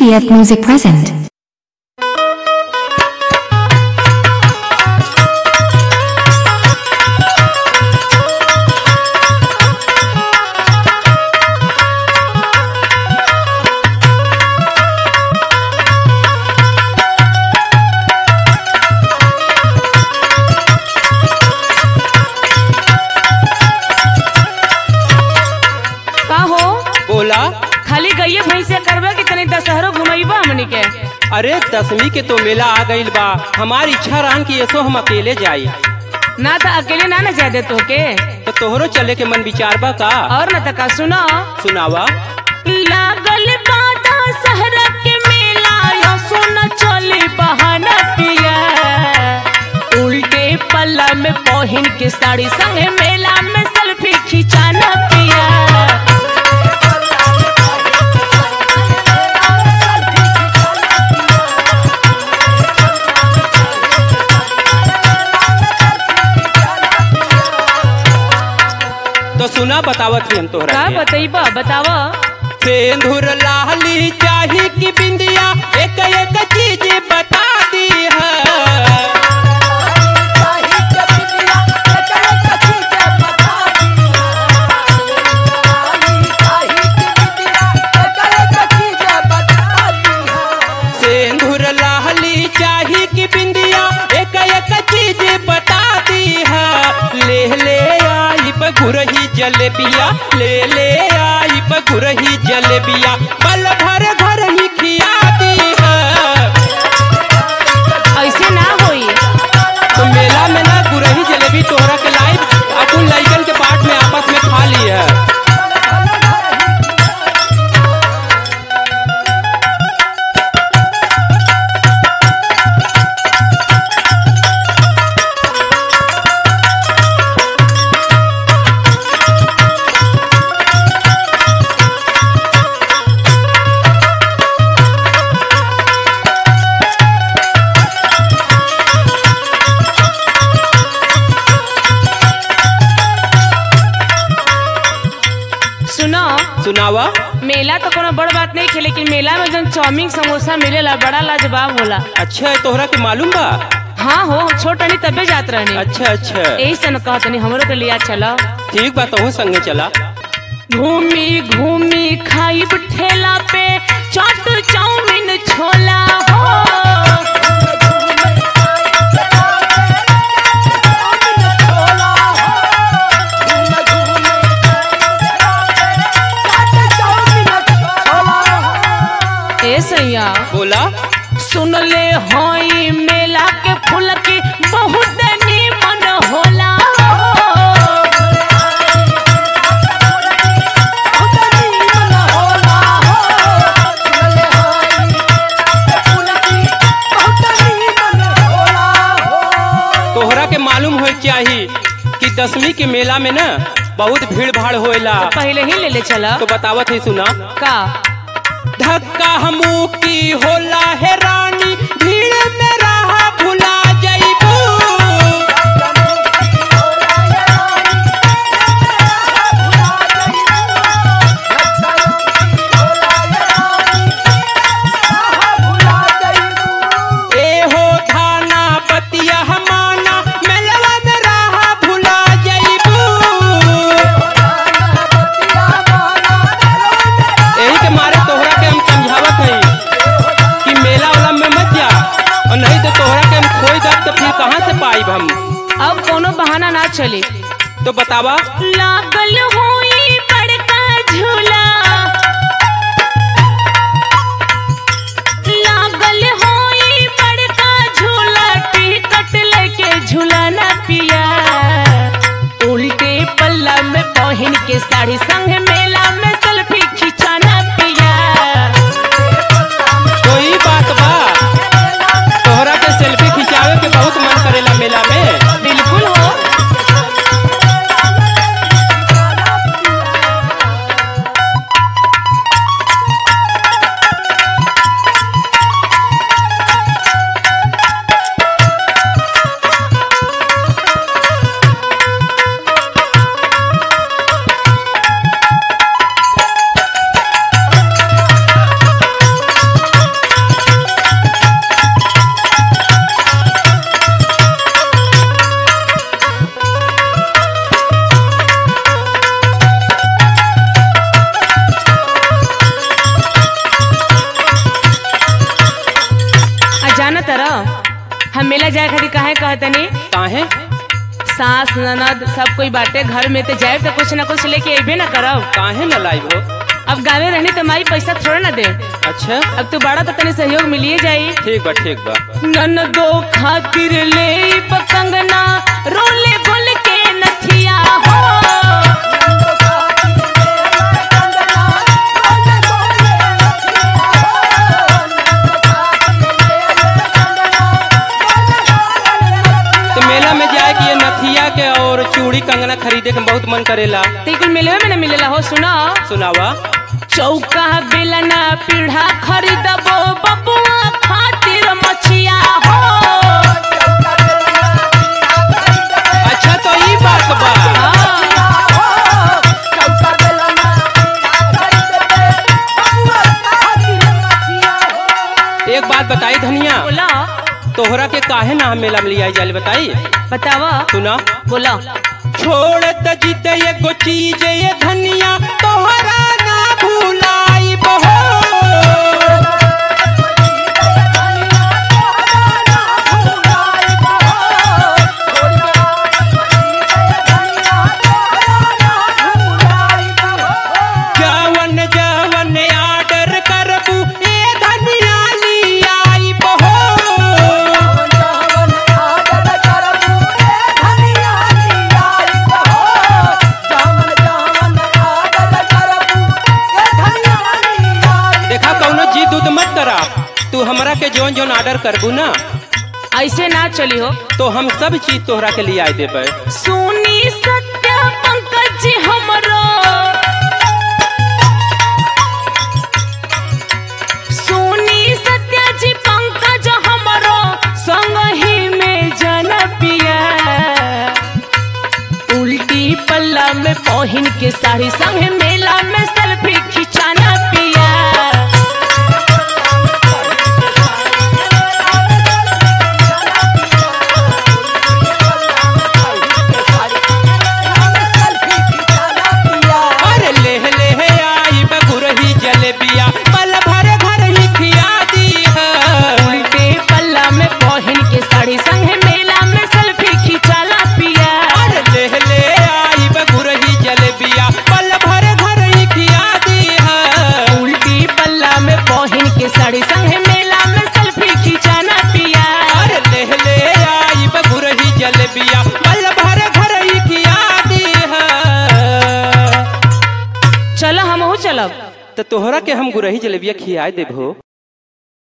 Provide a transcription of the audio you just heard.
TVF Music present. का हो बोला खाली गइये भैंसे करबा कि तनी दशहरो घुमैबा हमनी के अरे दसवीं के तो मेला आ गईल बा हमारी इच्छा रहन कि ऐसो हम अकेले जाई ना त अकेले ना न जादे तोके तो तोहरो चले के मन विचार बा का और न त का सुनो सुनावा लागल बादा सहरा के मेला यो सोना चले बहाना पिया उल्टे पल्ला में पहन के साड़ी संगे मेला में सेल्फी खिंचाना पिया तो सुना बतावत ही हम तोहरा का के। बतैबा बतावा सिंदूर लाली चाही की बिंदिया एक एक चीज बता दी है सिंदूर लाली चाही की बिंदिया एक एक चीज बता दी है ले ले आई बगुरही जलेबिया ले ले आई बगुरही जलेबिया पल भर घर ही खिया दी है ऐसे ना होई तो मेला में ना गुरही जलेबी तोहरा के लाइव अपन लइकन के पार्ट में आपस में खा ली है सुनो सुनावा मेला तो कोनो बड़ बात नहीं खे लेकिन मेला में जन चाउमीन समोसा मिलेला बड़ा लाजवाब होला अच्छा है तोहरा के मालूम बा हाँ हो छोट रहनी तबे जात रहनी अच्छा अच्छा यही से न कहत नहीं हमरो के लिया चलो ठीक बा तोहू संगे चला घूमी घूमी खाई ठेला पे चाट चाउमीन छोला हो ए सैया बोला सुन ले होई मेला के फूल की बहुत निमन होला तोहरा के मालूम हो चाही कि दसवीं के मेला में ना बहुत भीड़ भाड़ होएला पहले ही ले ले चला तो बतावत ही सुना का धक्का हमू की होला है रानी भीड़ में रहा भुला जाइबू ए हो थाना पतिया हमाना मेलवा में रहा भुला जाइबू यही के मारे तोहरा के हम समझावत हई कि मेला वाला में मत जा और नहीं तो तोहरा के हम खोई दब तो फिर कहाँ से पाइब हम अब कोनो बहाना ना चले तो बतावा लागल होई बड़का झूला लागल होई बड़का झूला टिकट लेके झूलाना पिया उल्टे पल्ला में पहन के साड़ी संग मेला में सेल्फी खिंचाना पिया कोई बात बा तोहरा के सेल्फी खिंचावे के बहुत मन करेला मेला में बिल्कुल हो जाए खातिर काहे कहतनी काहे सास ननद सब कोई बाटे घर में तो जाए तो कुछ ना कुछ लेके अबे ना करब काहे न लाइव हो अब गावे रहनी तो माई पैसा थोड़ा ना दे अच्छा अब तू बड़ा तो तनी सहयोग मिलिए जाई ठीक बा ठीक बा ननदो खातिर ले कंगना रोले गोल के नथिया हो तो मेला में जाए कि ये नथिया के और चूड़ी कंगना खरीदे के बहुत मन करेला ते कुल मिलवे में ना मिलेला हो सुना सुनावा चौका बेलना पीढ़ा खरीदबो बबुआ खातिर मछिया हो अच्छा तो ई बात बा एक बात बताई धनिया बोला तोहरा के काहे ना हम मेला में लियाई जाले बताई बतावा सुना बोला छोड़ त जीते एगो चीज ये धनिया तोहरा ना भुलाई बहो जवन जवन आर्डर करबू ए धनिया लियाई बहो देखा कौनो जिद उद मत करा तू हमरा के जौन जौन ऑर्डर करबू ना ऐसे ना चली हो तो हम सब चीज तोहरा के लिए देबै सुनी सत्य पंकज जी हमरो सुनी सत्य जी पंकज हमरो संग ही में जन पिया उल्टी पल्ला में पहन के साड़ी संग मेला में सेल्फी खिंचाना पिया अरे ले ले आई बगुरही जलेबिया पल भर भर ही खिया दी है उल्टे पल्ला में पहन के साड़ी संग मेला में सेल्फी खिंचाला पिया अरे ले ले आई बगुरही जलेबिया पल भर भर ही खिया दी है उल्टी पल्ला में पहन के साड़ी संग मेला में सेल्फी खिंचाना पिया अरे ले ले आई बगुरही जलेबिया पल भर भर ही खिया दी है चलो हम चलब तो तोहरा के हम गुरही जलेबिया खिया देबो